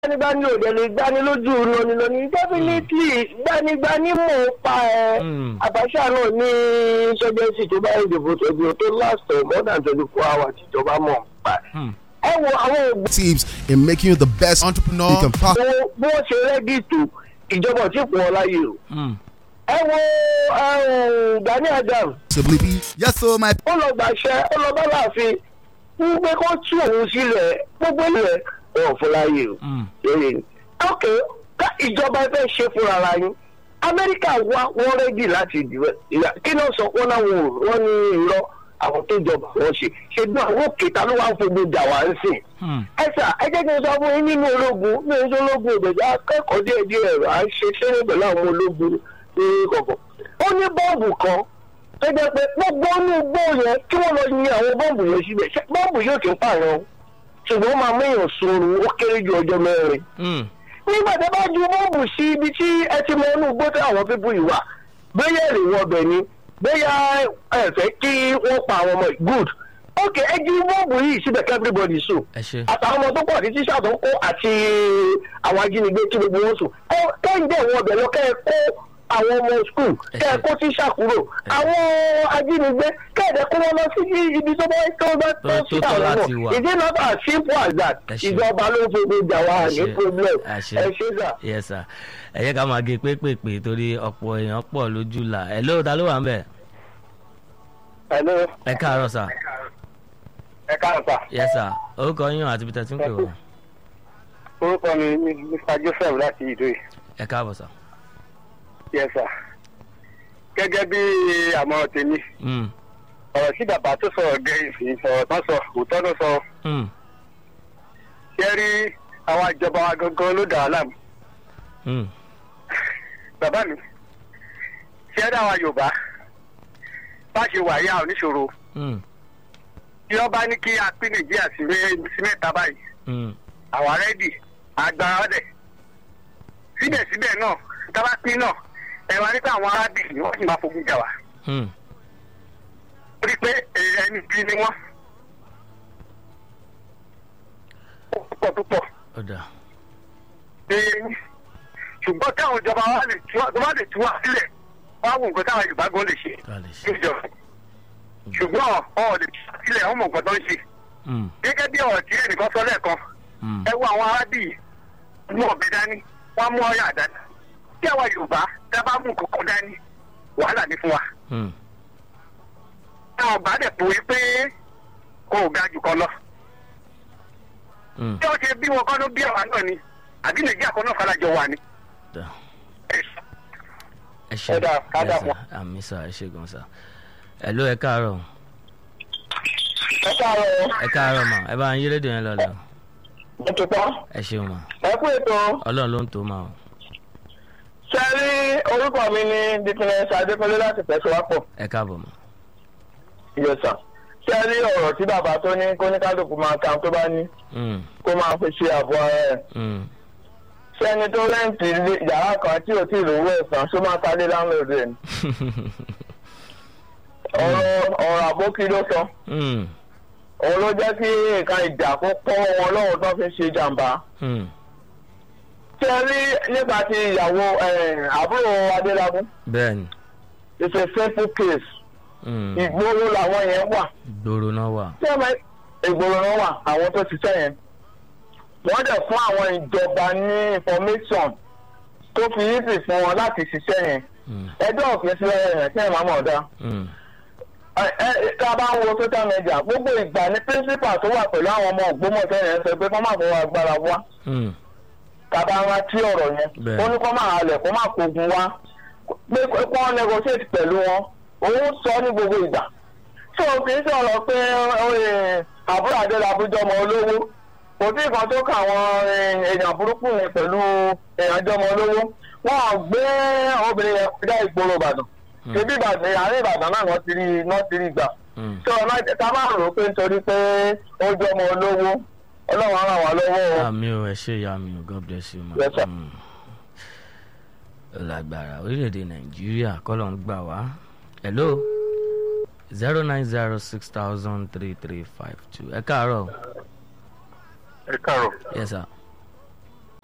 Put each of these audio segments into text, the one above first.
gbanigbani ò dẹ̀ lè gbani lójú lónìlónì definitely gbanigbani mò ń pa ẹ Mm. Abacha náà ní sọjọsì tó bá ìdìbò tó di tó last for more than twenty four hours ìjọba mọ̀ ń pa ẹ. Hmm. ẹ wo àwọn ògbó tips in making you the best entrepreneur you can possibly bí wọ́n ṣe rẹ́gí tó ìjọba ò tí kún ọ láyè o. Hmm. ẹ wo um, Gani Adams be. Yes, so my ó lọ gbàṣẹ ó lọ bá láàfin ń gbé kó tú òun sílẹ̀ gbogbo ilẹ̀ wọn ò fún láyè o. Hmm. lóye ni. ok ká ìjọba fẹ́ ṣe fúnra ara yín amẹ́ríkà wá wọ́n rẹ́dì láti dìbò ìyá kí náà sọ wọ́n náà wọ́n ní irọ́ àwọn tó jọba wọ́n ṣe ṣe bí àwọn òkèta ló wá ń fojú jà wá ń sìn. Hmm. ẹ sà ẹ jẹ́ kí n sọ fún yín nínú ológun ní oṣù ológun òdòdó akẹ́kọ̀ọ́ díẹ̀ díẹ̀ à ń ṣe sẹ́yìn pẹ̀lú àwọn ológun ní kọ̀ọ̀kan. ó ní bọ́ọ̀bù kan tó jẹ́ pé gbogbo inú igbó yẹn kí wọ́n lọ yin àwọn bọ́ọ̀bù yẹn síbẹ̀ ṣé bọ́ọ̀bù yóò kí ń pààyàn ṣùgbọ́n ó máa mú èèyàn sunrun ó kéré ju ọjọ́ mẹ́rin Hmm. nígbà tí a bá ju bọ́ọ̀bù sí ibi tí ẹ ti mọ inú igbó tí àwọn pípú yìí wà bóyá èrè wọn bẹ̀ ni bóyá ẹ fẹ́ kí wọ́n pa àwọn ọmọ yìí good ok ẹ jí bọ́ọ̀bù yìí síbẹ̀ kí everybody sùn ẹ ṣe. àtàwọn ọmọ tó pọ̀ àti tíṣà tó ń kó àti àwọn ajínigbé kí gbogbo wọn sùn Kọ́- kẹ́hìndé wọn ọbẹ̀ lọ kẹ́ ẹ kó àwọn ọmọ skul kẹ́ ẹ kó tíṣà kúrò àwọn ajínigbé kẹ́ẹ̀dẹ̀ kó wọn lọ sí ibi tó bá tó bá tó Tó- sí tó tọ́ àwọn láti ọmọ wà. ìdí not as simple as that Ẹ ṣé. ìjọba ló ń fojú jà wá Ẹ ní ṣe. problem Ẹ ṣe. ẹ ṣé sà. yes sir ẹ yẹ ká máa gé pépèpé torí ọ̀pọ̀ èèyàn pọ̀ lójú là ẹ lóò ta ló wà ń bẹ̀ Hello. ẹ káàárọ̀ sà ẹ káàárọ̀ sà. yes sir orúkọ yín àti peter tí ń pè wá orúkọ mi ni mr joseph láti ìdóyè. ẹ káàbọ̀ sà. yes sir. gẹ́gẹ́ bí àmọ̀ràn tèmi Hmm. ọ̀rọ̀ sí bàbá tó sọ̀rọ̀ gẹ̀yìn sí ọ̀rọ̀ tán sọ òótọ́ ló sọ Hmm. ṣé rí àwọn ìjọba wa gangan ló dà á láàmú. Hmm. bàbá mi ṣé rí àwọn yorùbá bá ṣe wà yá oníṣòro Hmm. tí wọ́n bá ní kí a pín nàìjíríà sí mé- sí mẹ́ta báyìí Hmm. àwa rẹ́dì agbára ọ̀dẹ̀ síbẹ̀síbẹ̀ náà tábà pín náà ẹ wá nípa àwọn arábìnrin wọ́n sì máa fogun jà wá Hmm. torí pé ẹni bí ni wọ́n ó pọ̀ púpọ̀ ọ̀dà ẹ̀yìn ṣùgbọ́n táwọn ìjọba wa lè tú wa- tó bá lè tú wa sílẹ̀ wọ́n á wò nǹkan táwọn yorùbá gan lè ṣe ká lè ṣe. níjọba ṣùgbọ́n ọ̀ lè tú wa sílẹ̀ wọ́n mọ̀ nǹkan tó ń ṣe Hmm. gẹ́gẹ́ bí ọ̀rọ̀ tí ẹnìkan sọ lẹ́ẹ̀kan Hmm. ẹ wo àwọn arábìnrin mú ọ̀bẹ dání wọ́n á mú ọ̀yà dání tí àwa yorùbá tá a bá mú kókó dání wàhálà ní fún wa Hmm. táwọn ọba dẹ̀ pòwe pé kò ga jù kan lọ Hmm. tí wọ́n ṣe bí wọn kọ́ ló bí àwa náà ni àbí nàìjíríà kan náà farajọ wà ni. ọ̀dà Ẹ ẹ ṣe Ẹ dáa, ká Yes, dà sir. pọ̀. àmì sà ẹ ṣe gan sà ẹ ló ẹ káàárọ̀ ẹ káàárọ̀ ẹ káàárọ̀ mà ẹ bá ń yí rédíò yẹn lọlẹ mo ti pọ́ ẹ ṣeun mà ẹ kú ètò ọlọ́run ló ń tó mà o ṣe rí orúkọ mi ní dikínẹsì adékọlé láti tẹ̀síwápọ̀ ẹ káàbọ̀ mà. yẹsà ṣe rí ọ̀rọ̀ tí bàbá tó ní kóníkálukú máa ka tó bá ní Hmm. kó máa fi ṣe àbọ̀ ara ẹ̀ Hmm. sẹ́ni tó rẹ́ǹtì ilé- yàrá kan tí ò tí ì lówó ẹ̀sán ṣó máa ta lé láńlọ́ọ̀dù ẹ̀ ni. ọ̀rọ̀ ọ̀rọ̀ àbókí ló sọ Hmm. òun ló jẹ́ kí nǹkan ìjà kó pọ́ wọn lọ́wọ́ tó fi ṣe jàǹbá. Hmm. ṣé ẹ rí nípa ti ìyàwó eh, àbúrò adélábù bẹ́ẹ̀ni it's a simple case Hmm. ìgboro làwọn yẹn wà ìgboro náà wà. tí ẹ máa ìgboro náà wà àwọn tó ti sẹ́ yẹn wọ́n dẹ̀ fún àwọn ìjọba ní information tó fi easy fún wọn láti ṣiṣẹ́ yẹn Hmm. ẹjọ́ òfin sílẹ̀ yẹn tí ẹ̀ máa mọ̀ dá. Hmm. ẹ ẹ tá a bá ń wo social media gbogbo ìgbà ní principal tó wà pẹ̀lú àwọn ọmọ ògbómọ̀ṣẹ́ yẹn sọ pé kọ́ máa fọwọ́ agbára wá Hmm. tàbá rántí ọ̀rọ̀ yẹn Bẹ́ẹ̀. ó ní kọ́ máa halẹ̀ kó máa kogun wá pé kó wọ́n negotiate pẹ̀lú wọn òun sọ ní gbogbo ìgbà so kì í sọ̀rọ̀ pé eh, àbúrò adélábùjọ ọmọ olówó kò sí nǹkan tó kà àwọn eh, èèyàn burúkú yẹn pẹ̀lú èèyàn jọmọ olówó wọn ò gbé obìnrin yẹn kọjá ìgboro ìbàdàn ṣebí ìbàdàn àárín ìbàdàn náà wọ́n ti rí wọ́n ti rí gbà Hmm. so ọ̀nà ká má rò ó pé nítorí pé ó jọmọ olówó ọlọ́run á ràn wá lọ́wọ́ o. àmì o ẹ ṣe ìyá mi o god bless you ma. Yes, sir. Hmm. ó lágbára orílẹ̀-èdè nàìjíríà kọ́lọ̀ ń gbà wá. hello zero nine zero six thousand three three five two ẹ káàárọ̀ ẹ káàárọ̀ yes sir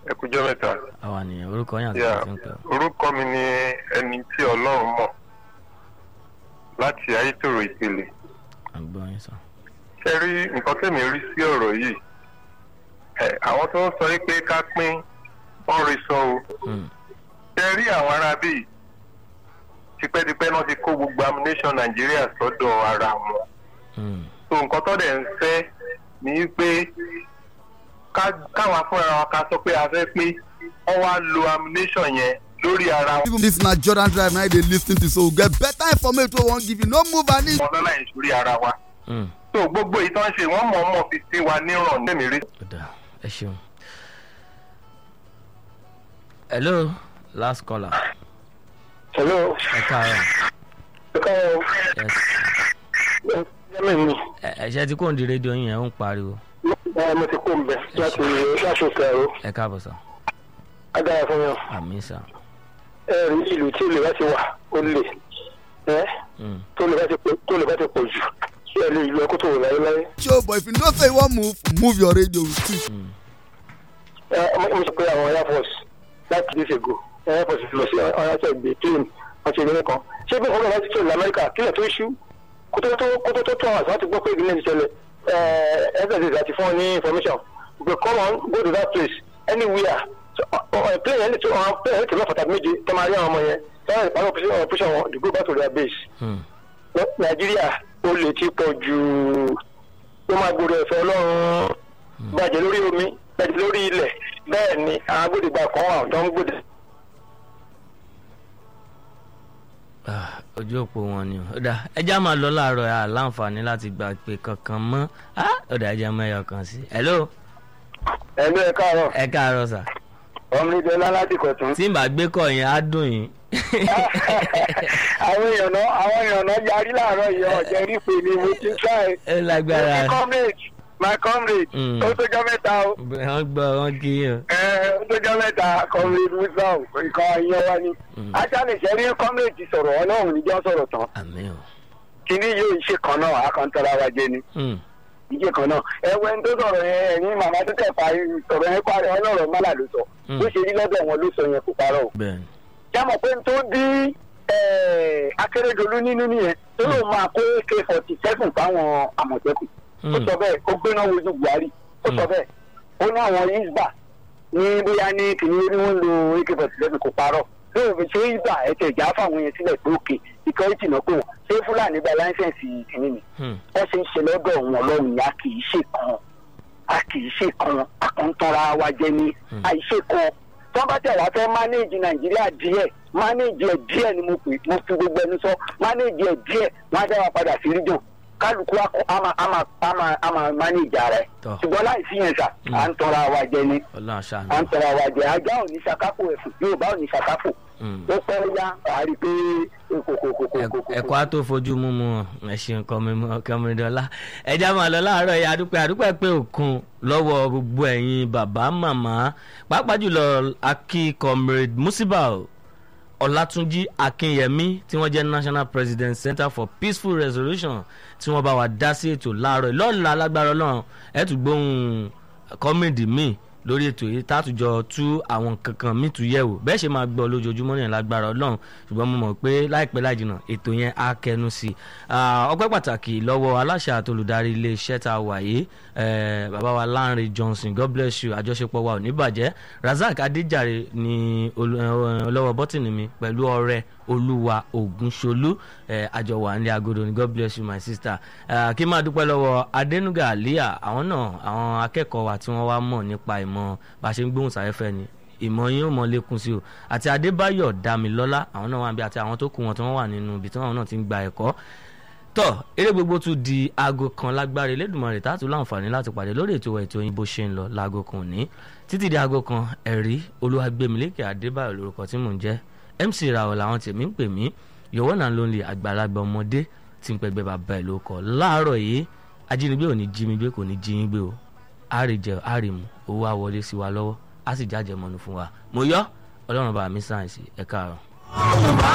ẹ kújọ́ mẹ́ta. àwa nìyẹn orúkọ yín àti Yeah, ìgbà tí ń pè ọ́. orúkọ mi ni ẹni tí ọlọ́run mọ̀ láti ayétòrò ìpele. à ń gbọ́ yín sọ. ṣe rí nǹkan tẹ̀mí rí sí ọ̀rọ̀ yìí ẹ, àwọn tó ń sọ yìí pé ká pín wọ́n rí sọ o. Hmm. ṣe rí àwọn ará bíi tipẹ́tipẹ́ náà ti kó gbogbo ammunition nàìjíríà sọ́dọ̀ ara wọn. Hmm. so nǹkan tó dẹ̀ ń fẹ́ ni pé ká- káwa fúnra wa ká sọ pé a fẹ́ pé wọ́n wá lo ammunition yẹn lórí ara wọn. Even this na Jordan Drive now they lis ten to so we get better information wey we wan give you. No move an inch. wọn lọ́la ìṣúrí ara wa. Hmm. so gbogbo ìtàn ṣe wọ́n mọ̀ mọ̀ fi sí wa níràn lẹ́mí rí. ó dáa ẹ ṣeun. hello last caller hello ẹ káàárọ̀ káyọ̀ yes ẹ̀mí mi ẹ ẹ ṣe ti kó ń di rédíò yín yẹn ó ń pariwo mo ti kó ń bẹ láti láti òkè ẹ̀rọ ẹ káàbọ̀ sọ agbára fún yàn àmì sà. ẹ̀rí ìlú tí olè bá ti wà ó lè ẹ́ Hmm. tó lè bá ti pọ̀ tó lè bá ti pọ̀ jù kí ẹ lè ìlú ẹkú tó wò láyé láyé. Show but if you know say you wan move, move your radio with it. Hmm. ẹ mo sọ pé àwọn air force láti days ago air force lọ sí ọyàtọ̀ ìgbé plane wọn ti ìgbìmọ̀ kan ṣé bí nǹkan láti tó ìlú amẹ́ríkà kílẹ̀ tó ṣú kótó tó kótó tó tó àwọn àti wọn ti gbọ́ pé ìgbìmọ̀ ìṣẹ̀lẹ̀ ẹ ss àti fún ọ ní information pé come on go to that place anywhere So, ọ- ọ- plane yẹn lè tó àwọn plane yẹn lè tó mẹ́fà tàbí méje tó máa rí àwọn ọmọ yẹn táwọn ìpàdé operation operation wọn to go back to their base Hmm. nàìjíríà ó lè ti pọ̀ jù ó máa gbòòrò ẹ̀fẹ́ ọlọ́run bàjẹ́ lórí omi bàjẹ́ lórí ilẹ̀ bẹ́ẹ̀ ni àwọn agbódegbà kan wà tó ń gbòdè. Ah, ojú òpó wọn ni o ó dáa ẹjá máa lọ láàárọ̀ ẹ láǹfààní láti gba pé kankan mọ́ Ah, ó dáa ẹjá mẹ́yọ kan sí. hello ẹ̀mí ẹ̀ káàárọ̀ ẹ káàárọ̀ sà ọmọdé ńlá láti kọ̀tún. tí n bá gbé kọ yẹn á dùn yín. àwọn èèyàn náà àwọn èèyàn náà yarí láàárọ̀ yìí ọ̀jẹ̀ rí pé ni mo ti try. ẹ lágbára my comrade my comrade Mm. ó tójọ́ mẹ́ta o wọ́n gbọ́ wọ́n kí yín o. ẹ ó tójọ́ mẹ́ta comrade wisdom nǹkan ìyẹn wá ní. Mm. ajá lè ṣe rí comrade ti sọ̀rọ̀ ọlọ́run níjọ́ sọ̀rọ̀ tán àmì o. kíní yóò ṣe kan náà àkàntara wa jẹ ni. Hmm. ìjẹ kan náà ẹwẹ tó sọ̀rọ̀ yẹn ẹ̀yin màmá tó tẹ̀ parí sọ̀rọ̀ yẹn parí ọlọ́rọ̀ mọ́là ló sọ Mm. bó ṣe rí lọ́dọ̀ wọn ló sọ yẹn kò parọ́ o. bẹ́ẹ̀ni. jámọ̀ pé n tó bí akérèdọ́lù nínú nìyẹn tó lóun máa kó ak forty seven fáwọn àmọ̀tẹ́kùn ó Hmm. sọ bẹ́ẹ̀ ó gbéná wojú buhari ó sọ Mm. bẹ́ẹ̀ ó ní àwọn isba ní bóyá ní kìnìún ní wọ́n lo ak forty seven kò parọ́ lóun fi ṣe isba ẹ̀tẹ̀ ìjà fáwọn yẹn sílẹ̀ pé òkè security náà pé wọ́n ṣé fúlàní gba láńsẹ̀nsì kìnìún ni Hmm. wọ́n ṣe ń ṣe lọ́dọ̀ wọn lọ́rùn yá kì í ṣe kan a kì í ṣe kan akọ̀ntara wa jẹ ní Hmm. àìṣe kan tí wọ́n bá tẹ̀ wá fẹ́ mánéèjì nàìjíríà díẹ̀ mánéèjì ẹ̀ díẹ̀ ni mo pè mo fi gbogbo ẹnu sọ mánéèjì ẹ̀ díẹ̀ wọ́n á dá wa padà sí rídùn kálukú akọ ama ama ama ama mánéèjì ara ẹ̀ Tọ́. ṣùgbọ́n láì sí yẹn sà Hmm. à ń tọra wa jẹ ní ọlọ́run ṣàánú. à ń tọra wa jẹ ajá ò ní ṣàkápò ẹ̀fù yorùbá ò ní ṣàkápò Hmm. ó pẹ́ yá àárí pé kòkòkòkòkò ẹ̀kọ́ á tó fojú mú mu ẹ ṣeun kọ́mídọ́lá ẹja máa lọ láàárọ̀ yìí adúpẹ́ adúpẹ́ pé òkun lọ́wọ́ gbogbo ẹ̀yin bàbá màmá pàápàá jùlọ akí comrade musibau ọlátúnjí akínyẹmí tí wọ́n jẹ́ national president center for peaceful resolution tí wọ́n bá wa dá sí ètò láàárọ̀ yìí lọ́la lágbára ọlọ́run ẹ̀ tún gbóhùn comrade míì lórí ètò yìí tátùjọ tú àwọn kankan míì tún yẹ̀wò bẹ́ẹ̀ ṣe máa gbọ́ lójoojúmọ́ ní lágbára ọlọ́run ṣùgbọ́n mo mọ̀ pé láìpẹ́ láìjìnà ètò yẹn á kẹnu sí i Ah, ọpẹ́ pàtàkì lọ́wọ́ aláṣẹ àti olùdarí iléeṣẹ́ tá a wà yìí eh, bàbá wa Lánrè Johnson God bless you àjọṣepọ̀ wa ò ní bàjẹ́ Razak Adéjàre ni olú- eh, ọlọ́wọ́ bọ́tìnì mi pẹ̀lú ọ̀rẹ́ olúwa ògúnṣolú eh, àjọwà ní agodo ni God bless you my sister Ah, kí n máa dúpẹ́ lọ́wọ́ Adénúgà Àlíyà àwọn náà àwọn akẹ́kọ̀ọ́ wa tí wọ́n wá mọ̀ nípa ìmọ̀ bá a ṣe ń gbóhùn sáfẹ́fẹ́ ni ìmọ̀ yín ò mọ lékún sí o àti Adébáyọ̀ Dámilọ́lá àwọn náà wà níbi àti àwọn tó kù wọn tí wọ́n wà nínú ibi tí wọ́n náà ti ń gba ẹ̀kọ́ tọ́ eré gbogbo tún di aago kan lágbára Elédùmarè tá a tún láǹfààní láti pàdé lórí ètò wa ètò yín bó ṣe ń lọ láago kan òní títí di aago kan ẹ̀rí Olúwagbémilékè Adébáyọ̀ lórúkọ tí mò ń jẹ́ MC Rawọ làwọn tèmi ń pè mí yòówó náà ló ń lè àgbàlagbà ọmọdé tí ń pẹgbẹ́ bàbá ẹ̀ ló kọ́ láàárọ̀ yìí ajínigbé ò ní jí mi gbé kò ní jí yín gbé o àrìjẹ àrìmù owó á wọlé sí wa lọ́wọ́ á sì jájẹ mọ́nu fún wa mo yọ ọlọ́run bá mi sáyẹ̀nsì ẹ̀ káàárọ̀.